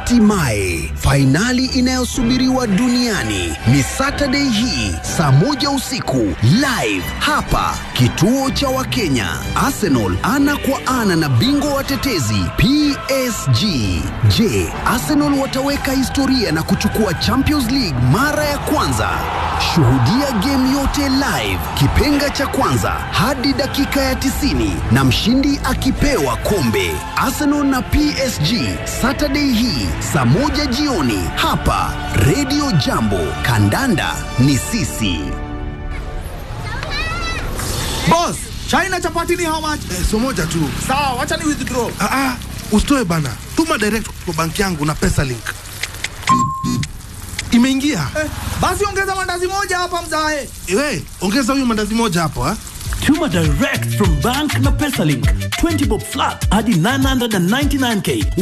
Hatimaye fainali inayosubiriwa duniani ni Saturday hii saa moja usiku live hapa kituo cha Wakenya. Arsenal ana kwa ana na bingwa watetezi PSG. Je, Arsenal wataweka historia na kuchukua Champions League mara ya kwanza? Shuhudia game yote live, kipenga cha kwanza hadi dakika ya 90 na mshindi akipewa kombe. Arsenal na PSG Saturday hii saa moja jioni hapa Radio Jambo. Kandanda ni sisi. Boss, China chapati ni how much? Eh, so moja tu. Sawa, wacha ni withdraw. Ah, ah, usitoe bana. Tuma direct kwa banki yangu na pesa link. Imeingia. Eh, basi ongeza mandazi moja hapa mzae. Ewe, ongeza huyu mandazi moja hapo ha. Tuma direct from bank na PesaLink. 20 bob flat hadi 999k.